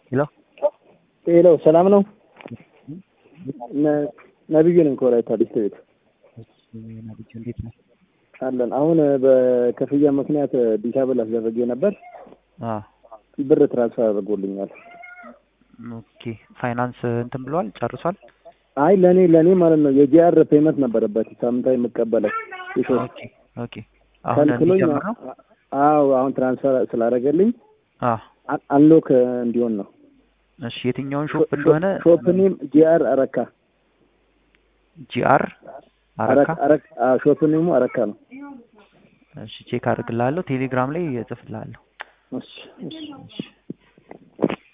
ሄሎ ሄሎ ሰላም ነው? ነብዩ ነኝ ከወላይታ ዲስትሪክት ነብዩ እንዴት ነህ? አለን። አሁን በክፍያ ምክንያት ዲሳብል አስደረጌ ነበር። አዎ ብር ትራንስፈር አድርጎልኛል። ኦኬ ፋይናንስ እንትን ብለዋል ጨርሷል። አይ ለእኔ ለእኔ ማለት ነው የጂአር ፔመንት ነበረበት ሳምንታዊ የምቀበለው የሾፕ ኦኬ ኦኬ አሁን ከልክሎኝ እንዲጀምር ነው። አዎ አሁን ትራንስፈር ስላደረገልኝ አዎ አንሎክ እንዲሆን ነው። እሺ የትኛውን ሾፕ እንደሆነ ሾፕ ኔም ጂአር አረካ ጂአር አረካ አረካ አዎ ሾፕ ኔሙ አረካ ነው። እሺ ቼክ አድርግልሃለሁ። ቴሌግራም ላይ እጽፍልሃለሁ። እሺ እሺ እሺ